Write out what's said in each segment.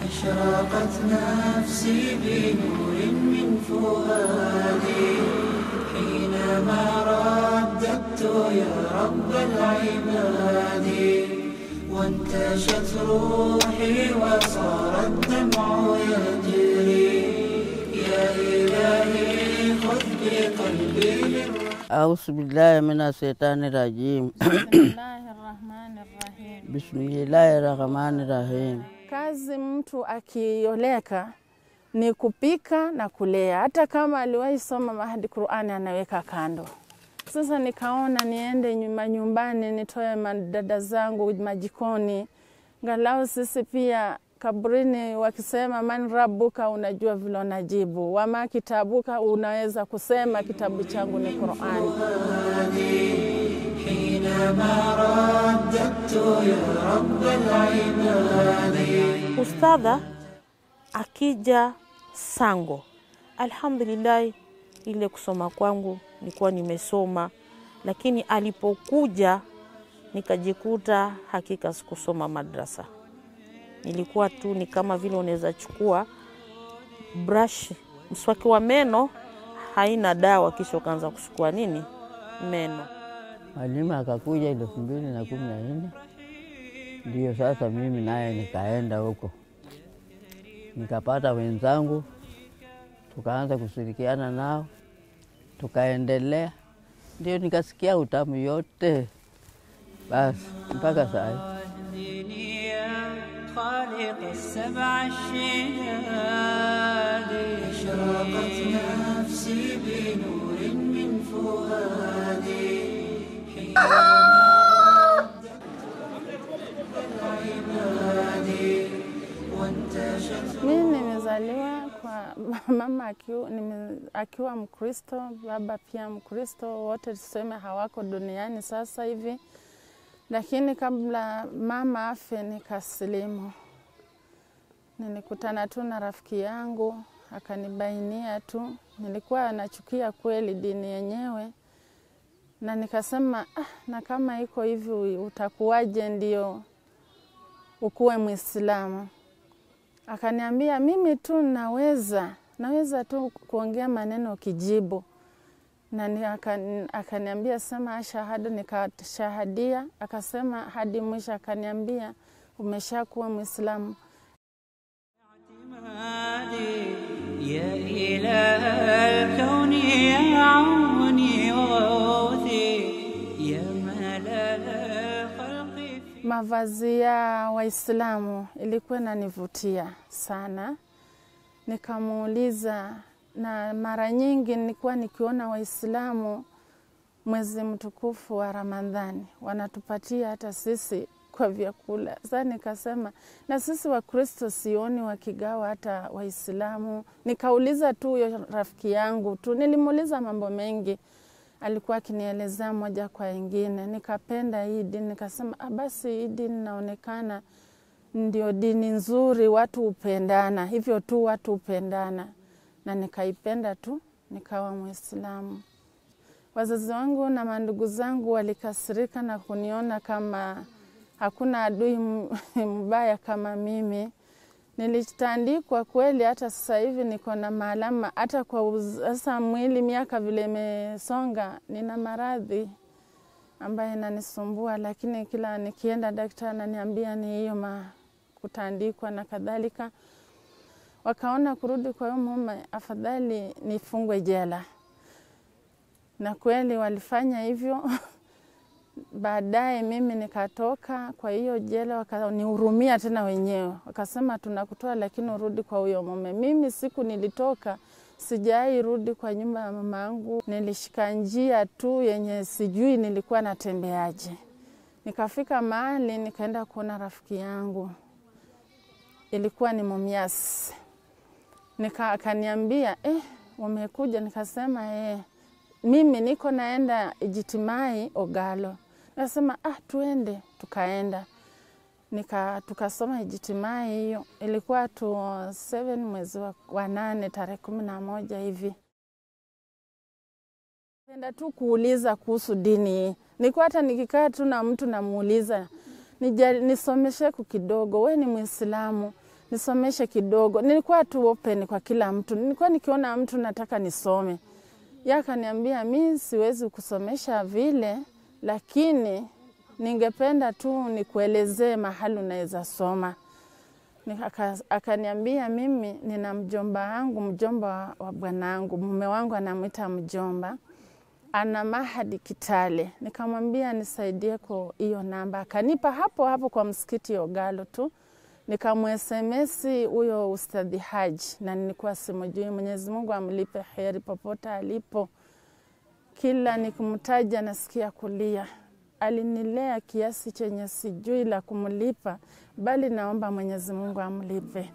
أشرقت نفسي بنور من فؤادي حينما رددت يا رب العباد وانتشت روحي وصار الدمع يجري يا إلهي خذ بقلبي للرحمن أعوذ بالله من الشيطان الرجيم Bismillahi rahmani rahim. Bismillahi rahmani rahim. Kazi mtu akioleka ni kupika na kulea. Hata kama aliwahi soma mahadi Qurani anaweka kando. Sasa nikaona niende nyuma nyumbani nitoe madada zangu majikoni, ngalau sisi pia kaburini wakisema man rabuka, unajua vile unajibu, wama kitabuka, unaweza kusema kitabu changu ni Qurani. حينما رددت يا رب العباد Ustadha akija Sango, alhamdulillahi, ile kusoma kwangu nilikuwa nimesoma, lakini alipokuja nikajikuta hakika sikusoma madrasa. Nilikuwa tu ni kama vile unaweza chukua brush, mswaki wa meno haina dawa, kisha ukaanza kusukua nini meno. Mwalimu akakuja elfu mbili na kumi na nne ndiyo sasa mimi naye nikaenda huko nikapata wenzangu, tukaanza kushirikiana nao, tukaendelea, ndio nikasikia utamu yote, basi mpaka saa hii. واهدني يا خالق السبع الشداد أشرقت نفسي بنور من فؤادي Mimi nimezaliwa kwa mama akiwa, nime, akiwa Mkristo, baba pia Mkristo, wote tuseme hawako duniani sasa hivi, lakini kabla mama afe nikasilimu. Nilikutana tu na rafiki yangu akanibainia tu, nilikuwa nachukia kweli dini yenyewe, na nikasema ah, na kama iko hivi utakuwaje ndio ukuwe Mwislamu? akaniambia mimi tu naweza naweza tu kuongea maneno kijibu na ni- akani- akaniambia sema shahada, nikashahadia. Akasema hadi mwisho, akaniambia umeshakuwa Mwislamu. اعتمادي يا إله الكون يا عوني وغوثي يا ملل الخلق في Mavazi ya Waislamu ilikuwa inanivutia sana, nikamuuliza, na mara nyingi nilikuwa nikiona Waislamu mwezi mtukufu wa Ramadhani wanatupatia hata sisi kwa vyakula. Sasa nikasema na sisi Wakristo sioni wakigawa hata Waislamu. Nikauliza tu huyo rafiki yangu tu, nilimuuliza mambo mengi alikuwa akinielezea moja kwa ingine. Nikapenda hii dini, nikasema ah, basi hii dini inaonekana ndio dini nzuri, watu hupendana hivyo tu, watu hupendana, na nikaipenda tu, nikawa Mwislamu. Wazazi wangu na mandugu zangu walikasirika na kuniona kama hakuna adui m- mbaya kama mimi. Nilitandikwa kweli, hata sasa hivi niko na maalama, hata kwa uz- sasa mwili, miaka vile imesonga, nina maradhi ambayo inanisumbua, lakini kila nikienda daktari ananiambia ni hiyo ma kutandikwa na kadhalika. Wakaona kurudi kwa huyo mume, afadhali nifungwe jela, na kweli walifanya hivyo. Baadaye mimi nikatoka kwa hiyo jela, wakanihurumia tena wenyewe, wakasema tunakutoa, lakini urudi kwa huyo mume. Mimi siku nilitoka sijai rudi kwa nyumba ya mama yangu, nilishika njia tu yenye sijui nilikuwa natembeaje. Nikafika mahali nikaenda kuona rafiki yangu, ilikuwa ni Mumias. Nika akaniambia eh, umekuja? Nikasema eh, mimi niko naenda Ijitimai Ogalo. Nasema ah, tuende. Tukaenda nika tukasoma Ijitimai, hiyo ilikuwa tu 7 mwezi wa, wa nane tarehe kumi na moja hivi. Penda tu kuuliza kuhusu dini hii. Nilikuwa hata nikikaa tu na mtu namuuliza nija- nisomeshe ku kidogo, we ni Mwislamu, nisomeshe kidogo. Nilikuwa tu open kwa kila mtu, nilikuwa nikiona mtu nataka nisome, ya akaniambia mi siwezi kusomesha vile, lakini ningependa tu nikuelezee mahali unaweza soma. Ni- aka- Akaniambia mimi nina mjomba wangu, mjomba wa- wa bwanangu, mume wangu anamwita mjomba, ana mahadi Kitale. Nikamwambia nisaidie kwa hiyo namba, akanipa hapo hapo kwa msikiti Ogalo tu nikamwesemesi huyo Ustadhi Haji na nilikuwa simujui. Mwenyezi Mungu amlipe heri popote alipo. Kila nikimtaja nasikia kulia. Alinilea kiasi chenye sijui la kumlipa, bali naomba Mwenyezi Mungu amlipe.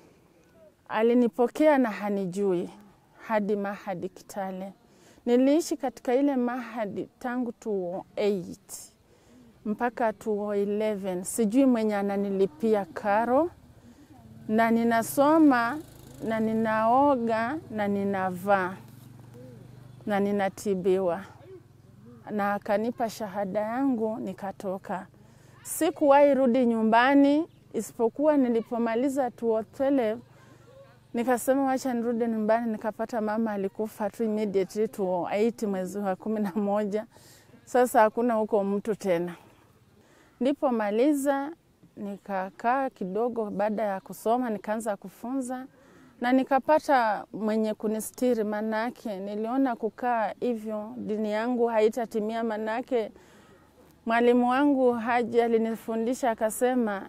Alinipokea na hanijui hadi mahadi Kitale. Niliishi katika ile mahadi tangu 2008 mpaka 2011 sijui mwenye ananilipia karo, na ninasoma na ninaoga na ninavaa na ninatibiwa, na akanipa shahada yangu nikatoka. Sikuwahi rudi nyumbani isipokuwa nilipomaliza 2012 nikasema wacha nirudi nyumbani, nikapata mama alikufa tu immediately 2008 mwezi wa kumi na moja. Sasa hakuna huko mtu tena. Nilipomaliza nikakaa kidogo, baada ya kusoma nikaanza kufunza na nikapata mwenye kunistiri. Manake niliona kukaa hivyo dini yangu haitatimia. Manake mwalimu wangu Haji alinifundisha akasema,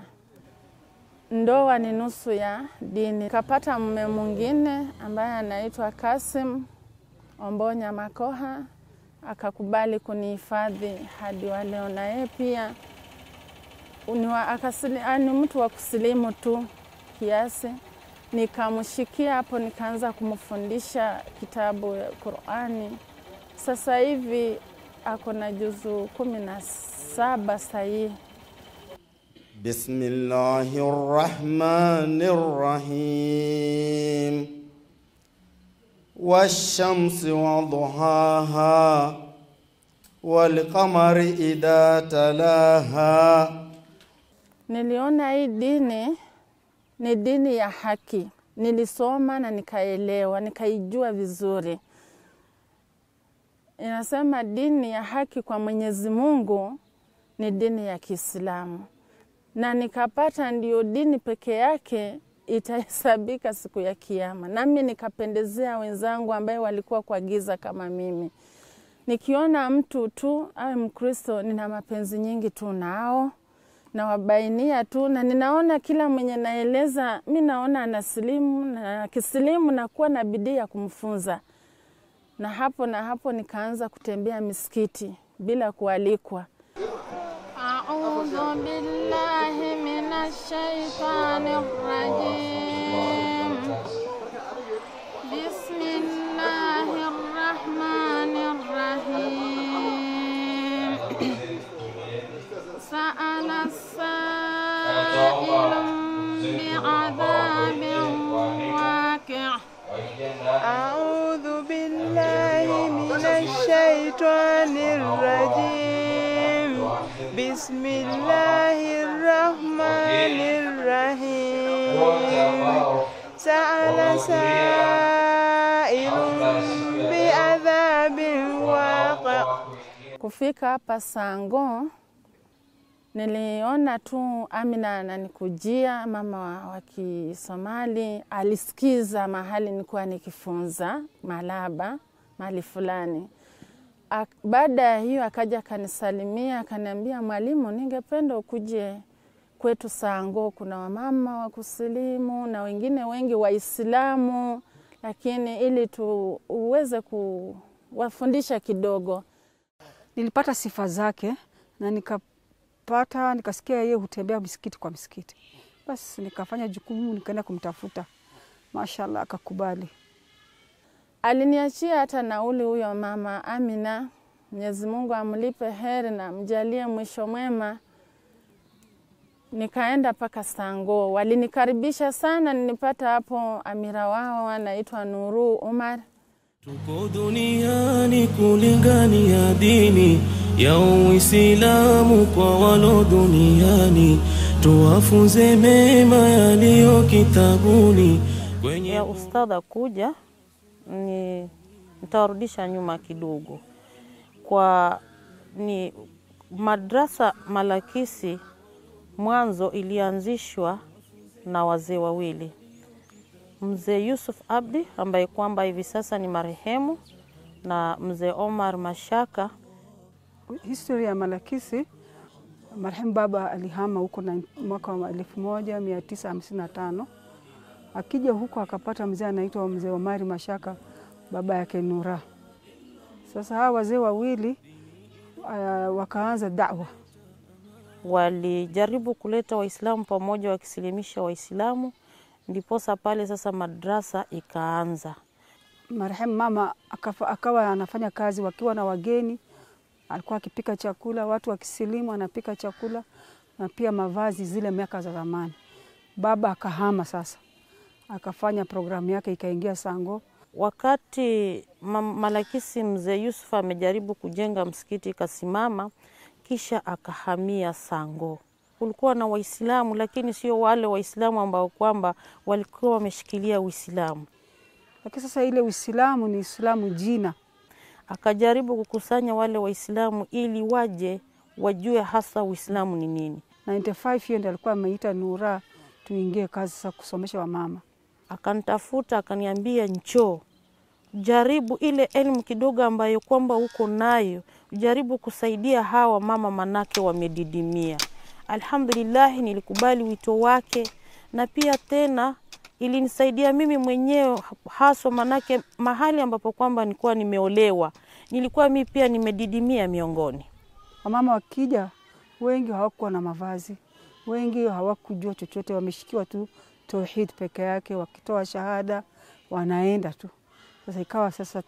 ndoa ni nusu ya dini. Nikapata mume mwingine ambaye anaitwa Kasim Ombonya Makoha, akakubali kunihifadhi hadi wa leo, na yeye pia ni wa- akasili- ah, ni mtu wa kusilimu tu kiasi. Nikamshikia hapo, nikaanza kumfundisha kitabu ya Qurani. Sasa hivi ako na juzu kumi na saba sahihi. بسم الله الرحمن الرحيم والشمس وضحاها والقمر إذا تلاها Niliona hii dini ni dini ya haki. Nilisoma na nikaelewa, nikaijua vizuri. Inasema dini ya haki kwa Mwenyezi Mungu ni dini ya Kiislamu, na nikapata ndio dini peke yake itahesabika siku ya Kiyama. Nami nikapendezea wenzangu ambaye walikuwa kwa giza kama mimi. Nikiona mtu tu awe Mkristo, nina mapenzi nyingi tu nao nawabainia tu, na ninaona kila mwenye naeleza, mi naona anasilimu na kisilimu, nakuwa na bidii ya kumfunza. Na hapo na hapo nikaanza kutembea misikiti bila kualikwa. Audhu billahi minash shaitani rajim. Bismillahir rahmanir rahim. Sa'ala sa'ilun bi'adhabin waqi'. أعوذ بالله من الشيطان الرجيم بسم الله الرحمن الرحيم سأل سائل بعذاب واقع Kufika hapa Sango niliona tu Amina ananikujia, mama wa, wa Kisomali. Alisikiza mahali nilikuwa nikifunza Malaba mahali fulani. Ak- Baada ya hiyo akaja akanisalimia, akaniambia, mwalimu, ningependa ukuje kwetu Sango. Kuna wamama wa kusilimu na wengine wengi Waislamu, lakini ili tu uweze kuwafundisha kidogo nilipata sifa zake na nikapata nikasikia yeye hutembea misikiti kwa misikiti, basi nikafanya jukumu, nikaenda kumtafuta. Mashallah, akakubali. Aliniachia hata nauli huyo mama Amina. Mwenyezi Mungu amlipe heri na mjalie mwisho mwema. Nikaenda mpaka Sango, walinikaribisha sana. Nilipata hapo amira wao anaitwa Nuru Umar. Tuko duniani kulingania dini ya Uislamu kwa walo duniani, tuwafunze mema yaliyo kitabuni kwenye ya ustadha kuja ni nitawarudisha nyuma kidogo kwa ni madrasa Malakisi mwanzo ilianzishwa na wazee wawili, mzee Yusuf Abdi ambaye kwamba hivi sasa ni marehemu na mzee Omar Mashaka. Historia ya Malakisi, marehemu baba alihama huko na mwaka wa 1955 akija huko akapata mzee anaitwa mzee Omari Mashaka, baba yake Nura. Sasa hawa wazee wawili uh, wakaanza dawa Walijaribu kuleta Waislamu pamoja, wakisilimisha Waislamu, ndiposa pale sasa madrasa ikaanza. marehemu mama akafa, akawa anafanya kazi wakiwa na wageni, alikuwa akipika chakula, watu wakisilimu anapika chakula na pia mavazi zile miaka za zamani. Baba akahama sasa, akafanya programu yake ikaingia Sango. Wakati ma- Malakisi mzee Yusuf amejaribu kujenga msikiti ikasimama, kisha akahamia Sango. Kulikuwa na Waislamu lakini sio wale Waislamu ambao kwamba walikuwa wameshikilia Uislamu. Lakini sasa ile Uislamu ni Uislamu jina, Akajaribu kukusanya wale Waislamu ili waje wajue hasa Uislamu ni nini. 95 hiyo ndio alikuwa ameita Nura tuingie kazi sasa kusomesha wamama. Akanitafuta akaniambia, njoo jaribu ile elimu kidogo ambayo kwamba uko nayo, jaribu kusaidia hawa mama, manake wamedidimia. Alhamdulillah, nilikubali wito wake, na pia tena ilinisaidia mimi mwenyewe haswa, manake mahali ambapo kwamba nilikuwa nimeolewa, nilikuwa mi pia nimedidimia miongoni. Wamama wakija wengi hawakuwa na mavazi, wengi hawakujua chochote, wameshikiwa tu tauhid peke yake, wakitoa shahada wanaenda tu. Sasa ikawa sasa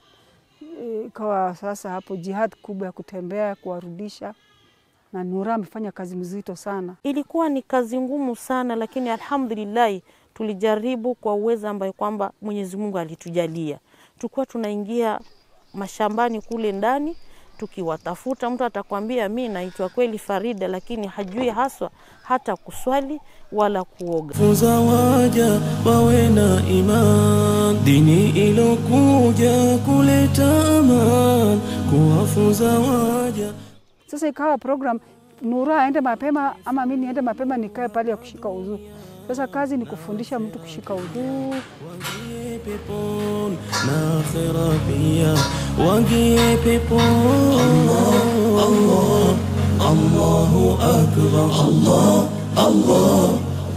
ikawa sasa hapo jihad kubwa ya kutembea kuwarudisha, na Nura amefanya kazi mzito sana. Ilikuwa ni kazi ngumu sana, lakini alhamdulillahi tulijaribu kwa uwezo ambayo kwamba Mwenyezi Mungu alitujalia. Tulikuwa tunaingia mashambani kule ndani tukiwatafuta. Mtu atakwambia mi naitwa kweli Farida, lakini hajui haswa hata kuswali wala kuoga. funza waja wawe na iman, dini ilokuja kuleta aman, kuwafunza waja Sasa ikawa program Nura aende mapema ama mi niende mapema nikae pale ya kushika udhu. Sasa kazi ni kufundisha mtu kushika udhu, waingie peponi na akhera pia waingie peponi. Allah, Allah, Allahu akbar, Allah, Allah,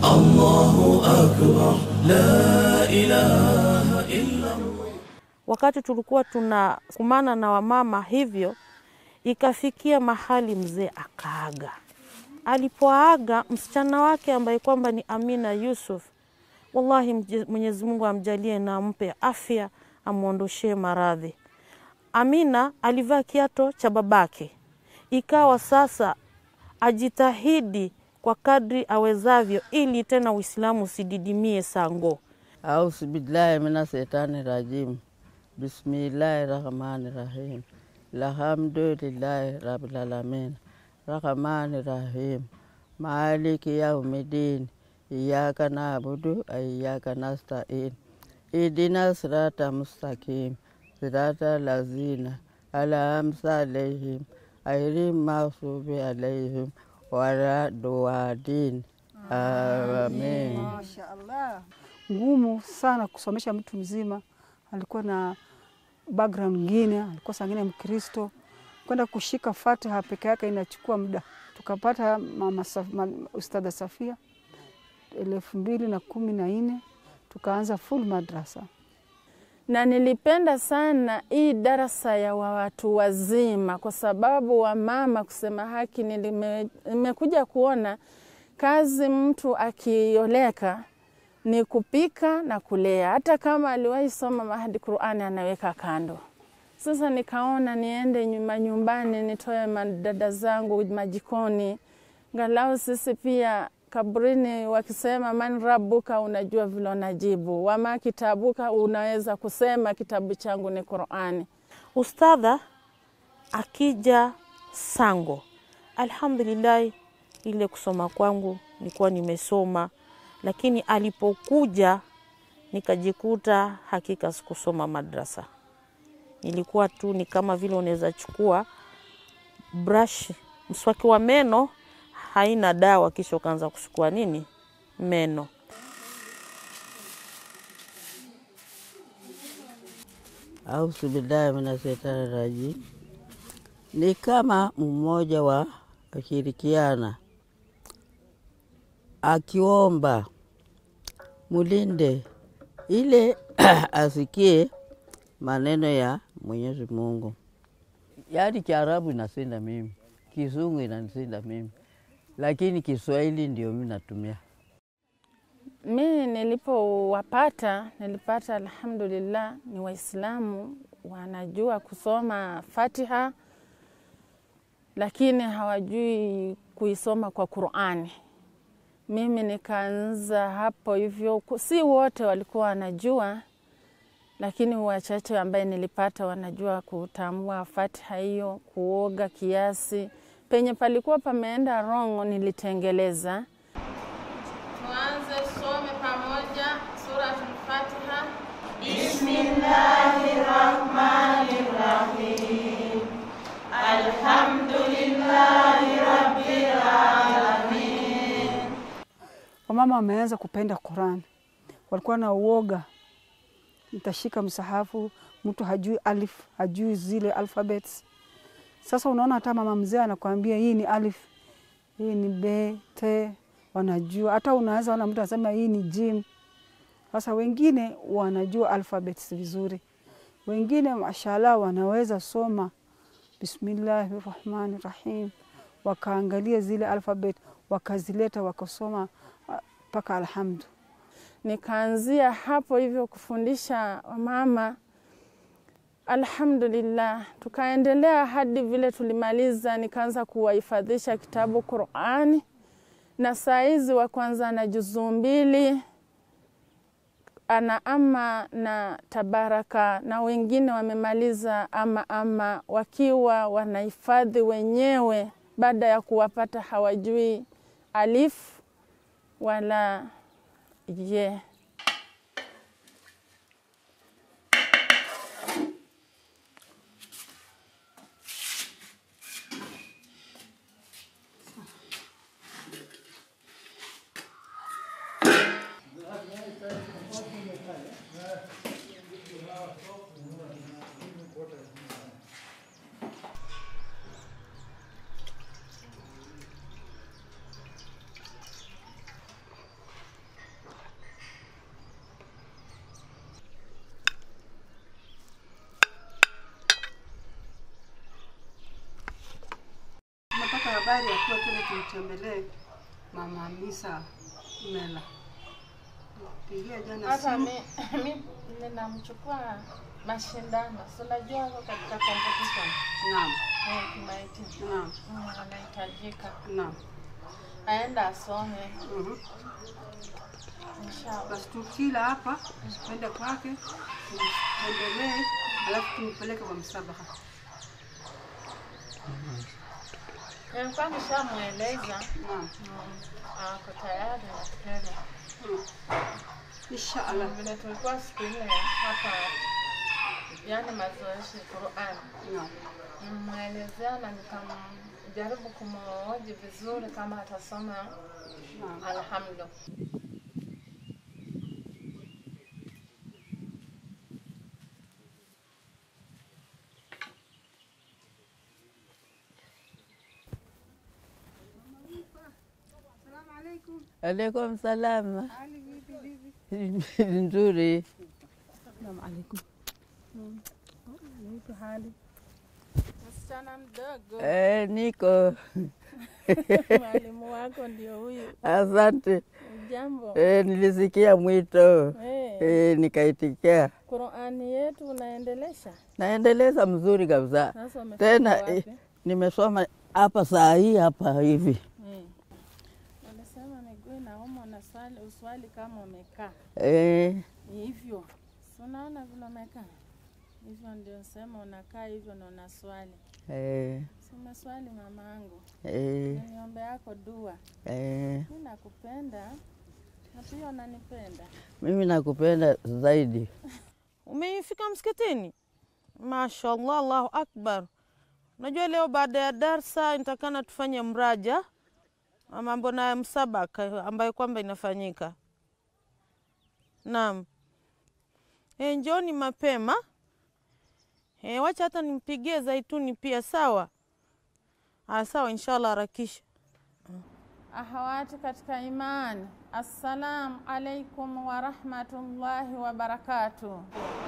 Allahu akbar, la ilaha illa Wakati tulikuwa tunakumana na wamama hivyo, ikafikia mahali mzee akaaga. Alipoaga msichana wake ambaye kwamba ni Amina Yusuf, wallahi mje- Mwenyezi Mungu amjalie na ampe afya, amwondoshee maradhi. Amina alivaa kiato cha babake, ikawa sasa ajitahidi kwa kadri awezavyo, ili tena Uislamu usididimie Sango. Ausu billahi mina setani rajim. Bismillahi rahmani rahim. Alhamdulillahi rabbil alamin. Rahmani rahim. Maliki yaumidin. Iyaka na'budu wa iyaka nasta'in. Idina sirata mustaqim. Sirata lazina an'amta alaihim ghairil maghdubi alaihim wala dhalin. Amin. Mashaallah. Ngumu sana kusomesha mtu mzima, alikuwa na background ngine, alikuwa sangine Mkristo, kwenda kushika Fatiha peke yake inachukua muda. Tukapata mama Saf, ma, Ustadha Safia elfu mbili na kumi na nne tukaanza full madrasa. na nilipenda sana hii darasa ya wa watu wazima, kwa sababu wamama, kusema haki, nilime- nimekuja kuona kazi mtu akioleka ni kupika na kulea. Hata kama aliwahi soma mahadi Qurani anaweka kando. Sasa nikaona niende nyuma nyumbani, nitoe madada zangu majikoni, ngalau sisi pia kaburini wakisema man rabuka, unajua vile unajibu, wama kitabuka, unaweza kusema kitabu changu ni Qurani. Ustadha akija Sango, alhamdulillahi, ile kusoma kwangu nilikuwa nimesoma, lakini alipokuja nikajikuta hakika sikusoma madrasa. Nilikuwa tu ni kama vile unaweza chukua brush, mswaki wa meno haina dawa, kisha ukaanza kusukua nini meno. Auzu billahi minashaitani rajim. Ni kama mmoja wa ashirikiana akiomba mulinde ile asikie maneno ya Mwenyezi Mungu. Yaani Kiarabu inasinda mimi, Kizungu inanishinda mimi, lakini Kiswahili ndio mi natumia. Mi nilipowapata nilipata, alhamdulillah, ni Waislamu wanajua kusoma Fatiha, lakini hawajui kuisoma kwa Qurani. Mimi nikaanza hapo hivyo, ku- si wote walikuwa wanajua, lakini wachache ambaye nilipata wanajua kutambua Fatiha hiyo, kuoga kiasi. Penye palikuwa pameenda wrong nilitengeleza. Tuanze tusome pamoja Suratul Fatiha. Wamama wameanza kupenda Qurani, walikuwa na uoga, nitashika msahafu, mtu hajui alif, hajui zile alphabets. Sasa unaona hata mama mzee anakwambia hii ni alif, hii ni b, t, wanajua. Hata unaweza ona mtu anasema hii ni jim. Sasa wengine wanajua alphabets vizuri, wengine mashallah wanaweza soma bismillahi rahmani rahim, wakaangalia zile alphabet wakazileta wakasoma ah, mpaka alhamdu. Nikaanzia hapo hivyo kufundisha wamama, alhamdulillah. Tukaendelea hadi vile tulimaliza, nikaanza kuwahifadhisha kitabu Qurani, na saa hizi wa kwanza na juzuu mbili ana ama na tabaraka, na wengine wamemaliza ama ama, wakiwa wanahifadhi wenyewe baada ya kuwapata hawajui alif wala ye. Tumepata habari ya kuwa tena tumtembelee mama Hamisa Mela. Pigia jana Hata simu. mi, mi ninamchukua mashindano, si unajua wako katika competition Naam, eh, kimaiti naam, Mm, anahitajika naam. aenda asome Mhm. inshallah. Basi tukila hapa tuende kwake tumtembelee, alafu tumpeleke kwa msabaha. Nilikuwa nishamweleza Naam, mm, ako tayari nafikiri. insha Allah. Vile tulikuwa siku ile hapa, yani mazoezi Qur'an, Naam. nimwelezea na nikamjaribu kumhoji vizuri kama atasoma Naam. alhamdu. Alaikum salama. Nzuri. Msichana mdogo, Eh, niko mwalimu wako ndio huyu. asante. Jambo Eh, nilisikia mwito eh, eh, nikaitikia. Qur'ani yetu unaendelesha Naendeleza mzuri kabisa. sasa. Umefika Tena wapi? eh, nimesoma hapa saa hii hapa hivi Eh. Ulisema miguu inauma, unaswali uswali kama umekaa eh, hivyo, si unaona vile umekaa hivyo, ndio sema unakaa hivyo na unaswali. eh, Umeswali mamangu, Eh, niombe yako dua. eh, Mi nakupenda na pia unanipenda. mimi nakupenda zaidi. Umefika msikitini? Mashallah, Allahu akbar. Unajua leo baada ya darsa nitakana tufanye mraja wa mambo na msabaka ambayo kwamba inafanyika. Naam. E, njoni mapema. E, wacha hata nimpigie Zaituni pia sawa. Ah, sawa inshallah harakisha. Ahawati katika imani, assalamu alaikum warahmatullahi wabarakatuh.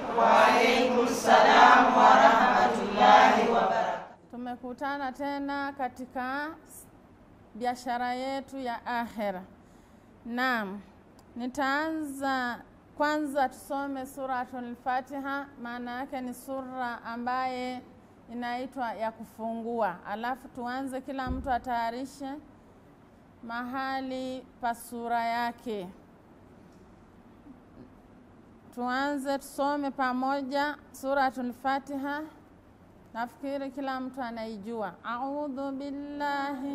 Tumekutana tena katika biashara yetu ya akhera. Naam, nitaanza kwanza, tusome suratul Fatiha. Maana yake ni sura ambaye inaitwa ya kufungua, alafu tuanze, kila mtu atayarishe mahali pa sura yake. Tuanze tusome pamoja suratul Fatiha. Nafikiri kila mtu anaijua. Audhu billahi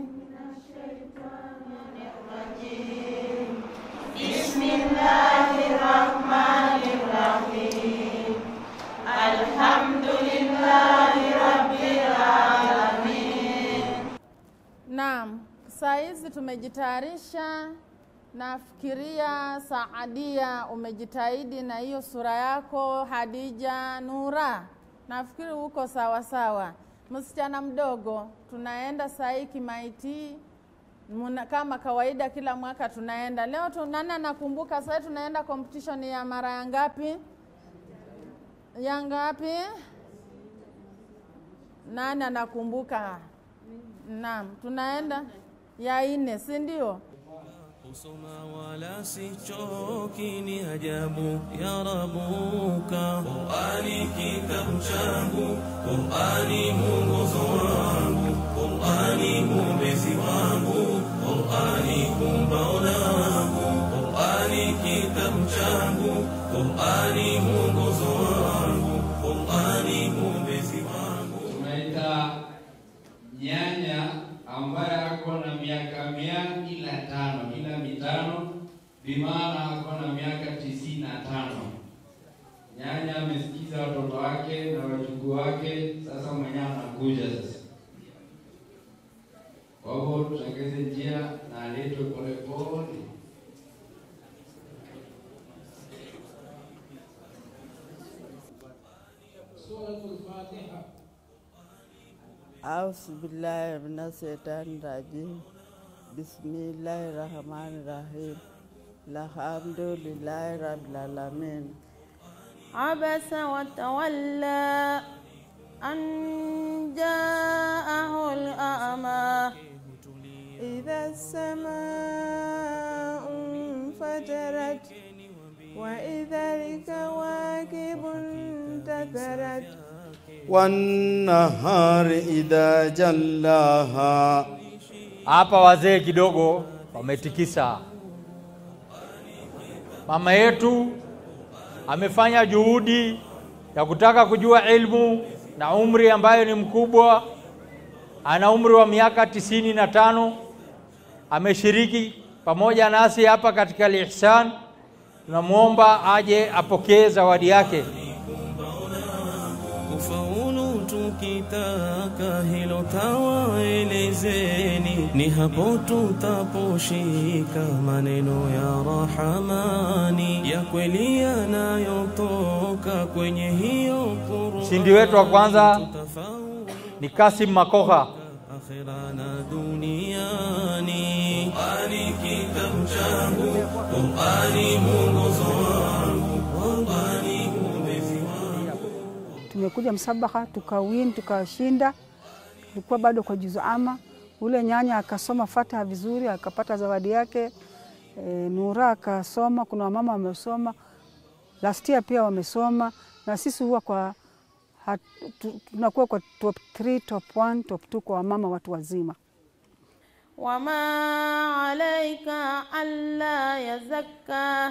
Naam, saa hizi tumejitayarisha. Nafikiria Saadia umejitahidi na hiyo sura yako. Hadija, Nura, nafikiri uko sawa sawa. Msichana mdogo, tunaenda saa hii Kimaiti Muna, kama kawaida kila mwaka tunaenda. Leo tu, nani anakumbuka sasa tunaenda competition ya mara ya ngapi? Ya ngapi? Nani anakumbuka? Naam, tunaenda ya ine, si ndio? Kusoma wala sichoki, ni ajabu ya Rabuka. Qurani kitabu changu, Qurani mwongozo wangu, Qurani mwombezi wangu, Qurani kumbao langu, Qurani kitabu changu, Qurani mwongozo wangu, Qurani mwombezi wangu. tunaita nyanya ambaye ako na miaka mia ila tano ila mitano bimaana ako na miaka tisini na tano nyanya amesikiza watoto wake na wajukuu wake sasa mwenyewe anakuja sasa kwa hivyo tutengeze njia na aletwe polepole suratul fatiha Auzu billahi minashaitani rajim. Bismillahi rahmani rahim. Alhamdulillahi rabbil alamin. عبس وتولى أن جاءه الأعمى إذا السماء انفجرت وإذا الكواكب انتثرت والنهار إذا جلاها Hapa wazee kidogo wametikisa. Mama yetu amefanya juhudi ya kutaka kujua ilmu na umri ambayo ni mkubwa, ana umri wa miaka tisini na tano. Ameshiriki pamoja nasi hapa katika Al-Ihsan. Tunamwomba aje apokee zawadi yake. kufaulu tukitaka hilo tawaelezeni, ni hapo tutaposhika maneno ya Rahamani ya kweli yanayotoka kwenye hiyo Qur'ani. Mshindi wetu wa kwanza Tutafaulu ni Kasim Makoha. akhera na duniani. Qur'ani kitabu changu, Qur'ani mwongozo wangu, Qur'ani mwombezi wangu. tumekuja msabaha tukawin tukashinda, ilikuwa bado kwa juzu ama. Ule nyanya akasoma Fatiha vizuri akapata zawadi yake. E, Nura akasoma, kuna wamama wamesoma last year pia wamesoma, na sisi huwa kwa hat, tu, tunakuwa kwa top 3, top 1, top 2 kwa wamama watu wazima. وما عليك ألا يزكى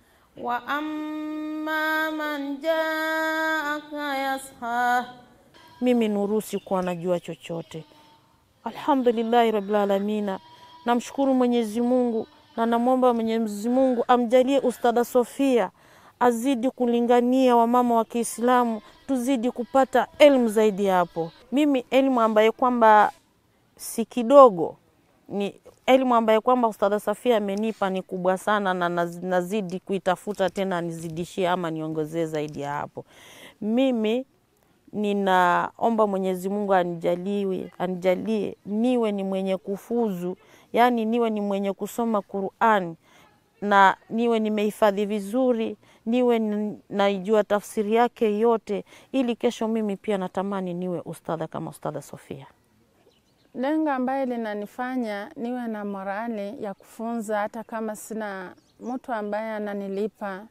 وأما من جاءك يسعى mimi Nurusi kuwa najua chochote. Alhamdulillahi rabbil alamina, namshukuru Mwenyezi Mungu na namwomba Mwenyezi Mungu amjalie Ustada Sofia azidi kulingania wamama wa Kiislamu, tuzidi kupata elimu zaidi hapo. Mimi elimu ambayo kwamba si kidogo, ni elimu ambayo kwamba Ustada Sofia amenipa ni kubwa sana, na naz- nazidi kuitafuta tena nizidishie ama niongezee zaidi ya hapo. Mimi ninaomba Mwenyezi Mungu anijaliwe anijalie niwe ni mwenye kufuzu, yaani niwe ni mwenye kusoma Qur'an na niwe nimehifadhi vizuri, niwe ni- naijua tafsiri yake yote, ili kesho mimi pia natamani niwe ustadha kama Ustadha Sofia. Lengo ambaye linanifanya niwe na morali ya kufunza hata kama sina mtu ambaye ananilipa.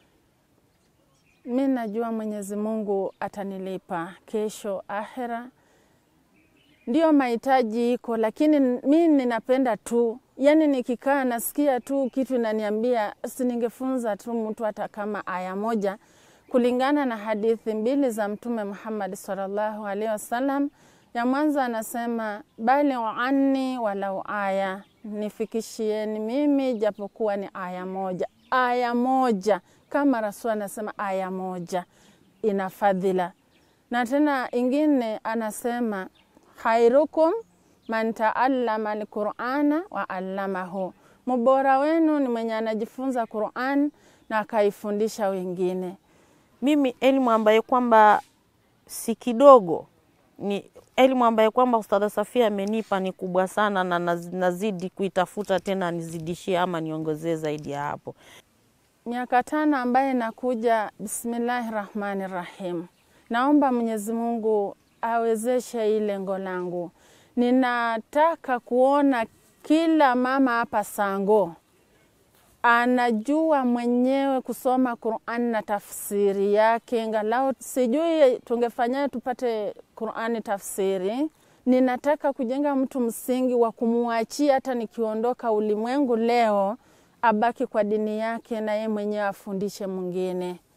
Mi najua Mwenyezi Mungu atanilipa kesho akhera. Ndio mahitaji iko, lakini mi ninapenda tu, yani nikikaa nasikia tu kitu inaniambia si ningefunza tu mtu hata kama aya moja, kulingana na hadithi mbili za Mtume Muhammad sallallahu alaihi wasallam. Ya mwanzo anasema balighu anni walau aya, nifikishieni mimi japokuwa ni aya moja. Aya moja kama Rasul anasema aya moja ina fadhila, na tena ingine anasema khairukum man taallama alqurana wa allamahu, mbora wenu ni mwenye anajifunza Quran na akaifundisha wengine. Mimi elimu ambayo kwamba si kidogo, ni elimu ambayo kwamba Ustadha Safia amenipa ni kubwa sana, na naz- nazidi kuitafuta tena nizidishie ama niongezee zaidi ya hapo. miaka tano ambaye nakuja, bismillahi rahmani rahim. Naomba Mwenyezi Mungu awezeshe hii lengo langu. Ninataka kuona kila mama hapa Sango anajua mwenyewe kusoma Qur'an na tafsiri yake, ngalau sijui tungefanyaje tupate Qur'ani tafsiri. Ninataka kujenga mtu msingi wa kumwachia hata nikiondoka ulimwengu leo, abaki kwa dini yake na yeye mwenyewe afundishe mwingine.